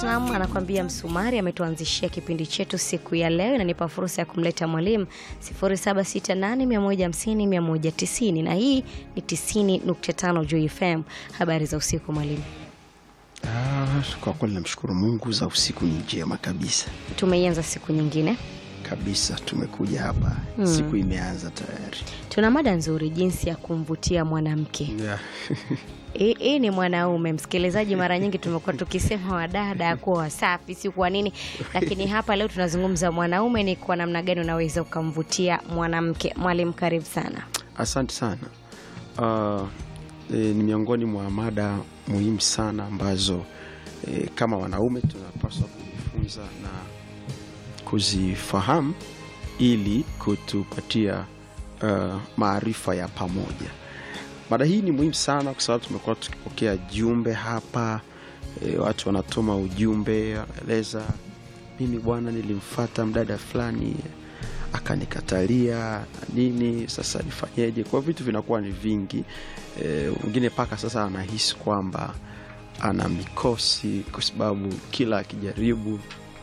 Platinum anakuambia msumari ametuanzishia kipindi chetu siku ya leo, inanipa fursa ya kumleta mwalimu 0768150190 na hii ni 90.5 Juu FM. Habari za usiku mwalimu. Ah, kwa kweli namshukuru Mungu za usiku ni njema kabisa Tumeianza siku nyingine, kabisa, tumekuja hapa siku imeanza tayari. tuna mada nzuri, jinsi ya kumvutia mwanamke. Yeah. Hii hii ni mwanaume msikilizaji. Mara nyingi tumekuwa tukisema wadada kuwa wasafi, si kwa nini, lakini hapa leo tunazungumza mwanaume, ni kwa namna gani unaweza ukamvutia mwanamke. Mwalimu, karibu sana. Asante sana. Ah, e, ni miongoni mwa mada muhimu sana ambazo e, kama wanaume tunapaswa kujifunza na kuzifahamu ili kutupatia ah, maarifa ya pamoja. Mada hii ni muhimu sana kwa sababu tumekuwa tukipokea jumbe hapa e, watu wanatuma ujumbe, wanaeleza mimi bwana, nilimfata mdada fulani akanikatalia na nini, sasa nifanyeje? Kwa vitu vinakuwa ni vingi e, mwingine mpaka sasa anahisi kwamba ana mikosi kwa sababu kila akijaribu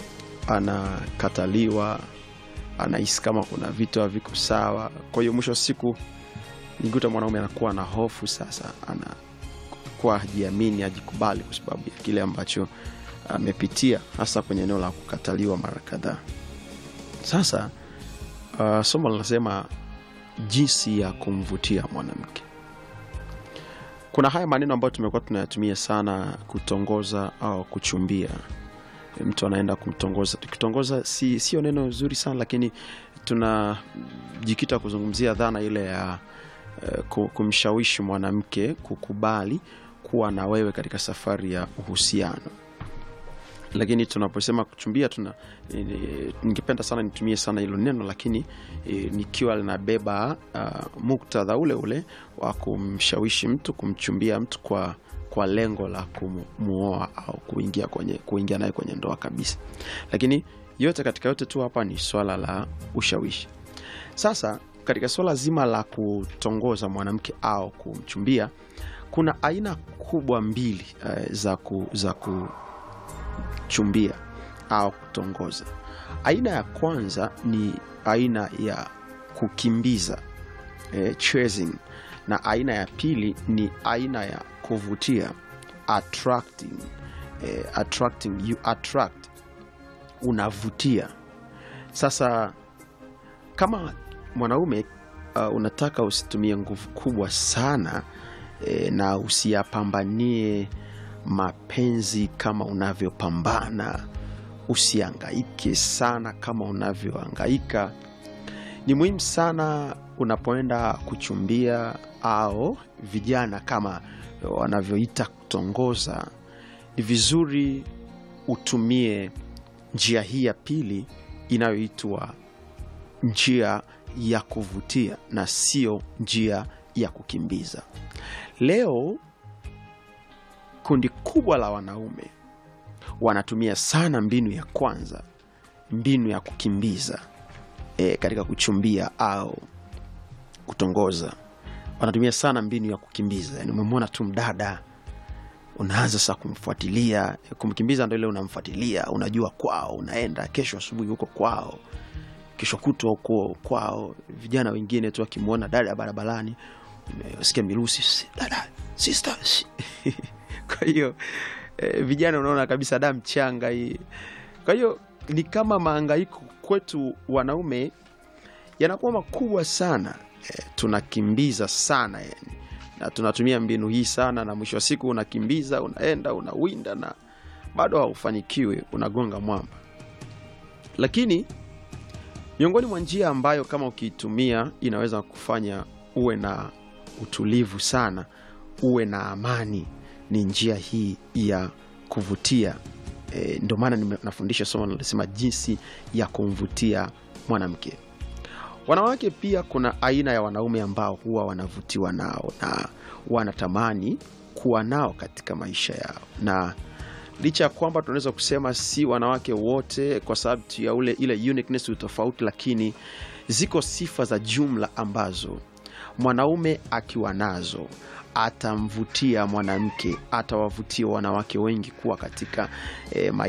anakataliwa, anahisi kama kuna vitu haviko sawa. Kwa hiyo mwisho wa siku nikuta mwanaume anakuwa na hofu sasa, anakuwa hajiamini, hajikubali kwa sababu ya kile ambacho amepitia, hasa kwenye eneo la kukataliwa mara kadhaa. Sasa uh, somo linasema jinsi ya kumvutia mwanamke. Kuna haya maneno ambayo tumekuwa tunayatumia sana kutongoza au kuchumbia. Mtu anaenda kumtongoza. Tukitongoza si sio neno zuri sana, lakini tunajikita kuzungumzia dhana ile ya eh, ku- kumshawishi mwanamke kukubali kuwa na wewe katika safari ya uhusiano lakini tunaposema kuchumbia tuna e, ningependa sana nitumie sana hilo neno lakini e, nikiwa linabeba uh, muktadha ule ule wa kumshawishi mtu kumchumbia mtu kwa kwa lengo la kumuoa au kuingia kwenye kuingia naye kwenye ndoa kabisa lakini yote katika yote tu hapa ni swala la ushawishi sasa katika swala zima la kutongoza mwanamke au kumchumbia kuna aina kubwa mbili uh, za, ku, za ku, kuchumbia au kutongoza. Aina ya kwanza ni aina ya kukimbiza eh, chasing, na aina ya pili ni aina ya kuvutia attracting, eh, attracting you attract, unavutia. Sasa kama mwanaume uh, unataka usitumie nguvu kubwa sana eh, na usiyapambanie mapenzi kama unavyopambana, usiangaike sana kama unavyoangaika. Ni muhimu sana unapoenda kuchumbia au vijana kama wanavyoita kutongoza, ni vizuri utumie njia hii ya pili inayoitwa njia ya kuvutia na sio njia ya kukimbiza. Leo kundi kubwa la wanaume wanatumia sana mbinu ya kwanza, mbinu ya kukimbiza e, katika kuchumbia au kutongoza. Wanatumia sana mbinu ya kukimbiza, yani umemwona tu mdada unaanza sasa kumfuatilia. Kumkimbiza ndo ile unamfuatilia, unajua kwao, unaenda kesho asubuhi huko kwao, kesho kutwa huko kwao. Vijana wengine tu wakimwona dada barabarani, sikia mirusi, "Si, dada sister si." kwa hiyo eh, vijana unaona kabisa da mchanga hii. Kwa hiyo ni kama maangaiko kwetu wanaume yanakuwa makubwa sana eh, tunakimbiza sana yani, na tunatumia mbinu hii sana, na mwisho wa siku unakimbiza, unaenda unawinda, na bado haufanikiwi, unagonga mwamba. Lakini miongoni mwa njia ambayo kama ukiitumia inaweza kufanya uwe na utulivu sana, uwe na amani ni njia hii ya kuvutia. E, ndio maana nime- nafundisha somo linalosema jinsi ya kumvutia mwanamke. Wanawake pia, kuna aina ya wanaume ambao huwa wanavutiwa nao na wanatamani kuwa nao katika maisha yao, na licha ya kwamba tunaweza kusema si wanawake wote kwa sababu tu ya ule ile uniqueness, utofauti, lakini ziko sifa za jumla ambazo mwanaume akiwa nazo atamvutia mwanamke, atawavutia wanawake wengi kuwa katika eh,